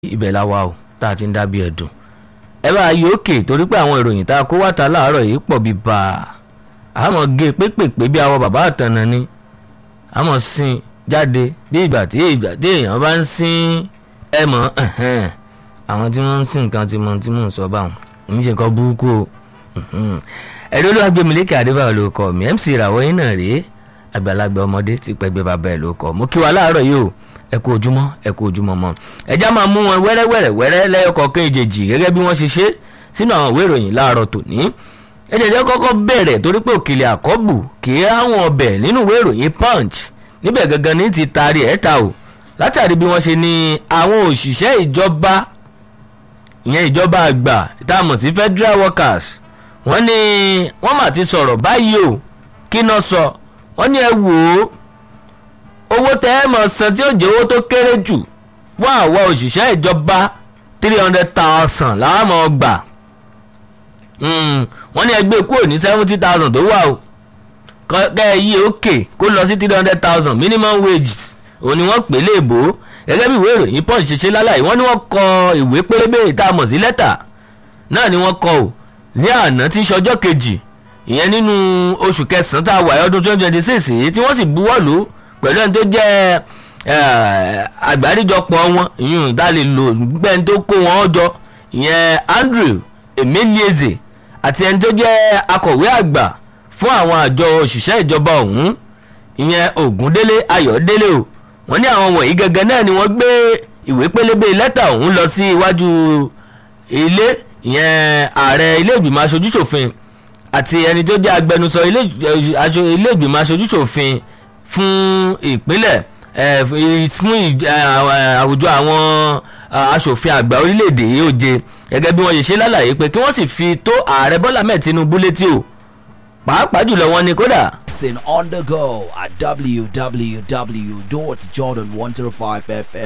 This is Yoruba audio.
ibẹ̀ la wà o tá a ti ń dábìí ẹ̀dùn ẹ bá a yí òkè torí pé àwọn ìròyìn tá a kó wáta láàárọ̀ yìí pọ̀ bíi bá a àmọ́ gé pépèpé bí àwọn bàbá àtànà ni àmọ́ sin jáde bí ìgbà tí ìgbà tí èèyàn bá ń sin ẹ mọ̀ ẹ̀hẹ́n àwọn tí wọ́n ń sin nǹkan tí mo tí mò ń sọ báwọn èmi ṣe nǹkan burúkú o ẹ̀rí olúwàgbẹ̀mílẹ́kẹ̀ adébáyọ̀ ló kọ́ mi mc ìràwọ̀ yín náà rèé àgbàlagbà ọmọdé ti pẹ́gbẹ́ bàbá ẹ̀ ló kọ́ mo kí wa láàárọ̀ yìí o ẹ kú ojúmọ́ ẹ kú ojúmọ́ mọ́ ẹjá máa mú wọn wẹ́rẹ́wẹ́rẹ́ wẹ́rẹ́ lẹ́yọkọ̀ọ́kan ìjèjì gẹ́gẹ́ bí wọ́n ṣe ṣe sínú àwọn ìwé ìròyìn láàárọ̀ tòní ẹ̀jẹ̀jẹ̀ kọ́kọ́ bẹ̀rẹ̀ torí pé òkèlè àkọ́bù kì í àwọn ọbẹ̀ nínú ìwé ìròyìn punch níbẹ̀ gangan ní ti taari ẹ̀ ta o látàrí bí wọ́n ṣe ní àwọn òṣìṣẹ́ ìjọba ìyẹn ìjọba àgbà tá a mọ̀ sí federal workers wọ́n ní wọ́n mà ti sọ̀rọ̀ báyìí o kí náà sọ wọ́n ní ẹ wò ó owó tẹ́ ẹ mọ̀ san tí ó jẹ́ owó tó kéré jù fún àwọn òṣìṣẹ́ ìjọba three hundred thousand làwọn mọ̀ gbà wọ́n ní ẹgbẹ́ kúrò ní seventy thousand tó wà o kẹ́ ẹ yí òkè kó lọ sí three hundred thousand minimum wages òun ni wọ́n pè é léèbó gẹ́gẹ́ bí ìwé ìròyìn punch ṣe ṣe lálàyé wọ́n ní wọ́n kọ ìwé pélébé tá a mọ̀ sí lẹ́tà náà ni wọ́n kọ o ní àná tí í ṣọjọ́ kejì ìyẹn nínú oṣù kẹsàn-án tá a wà ọdún twenty twenty six èyí tí wọ́n sì buwọ́ lù ú pẹ̀lú ẹni tó jẹ́ àgbáríjọpọ̀ wọn ìyún ìdálè lò gbẹ́ni tó kó wọn jọ ìyẹn Andrew Emelieze àti ẹni tó jẹ́ akọ̀wé àgbà fún àwọn àjọ òṣìṣẹ́ ìjọba ọ̀hún ìyẹn Ògúndélé Ayọ̀délé o wọ́n ní àwọn wọ̀nyí gẹ́gẹ́ náà ni wọ́n gbé ìwé pélébé lẹ́tà ọ̀hún lọ sí iwájú ilé ìyẹn ààrẹ ilé ìgbìmọ̀ aṣojúṣòfin àti ẹni tó jẹ́ agbẹnusọ ilé ìgbìmọ̀ aṣojúṣòfin fún ìpínlẹ̀ fún àwùjọ àwọn aṣòfin àgbà orílẹ̀-èdè yìí ó jẹ gẹ́gẹ́ bí wọ́n ṣe ṣe lálàyé pé kí wọ́n sì fi tó ààrẹ Bọ́lá mẹ́ẹ̀ Tinubu létí o pàápàá jùlọ wọn ni kódà. Listen on the go at www.jordan105fm.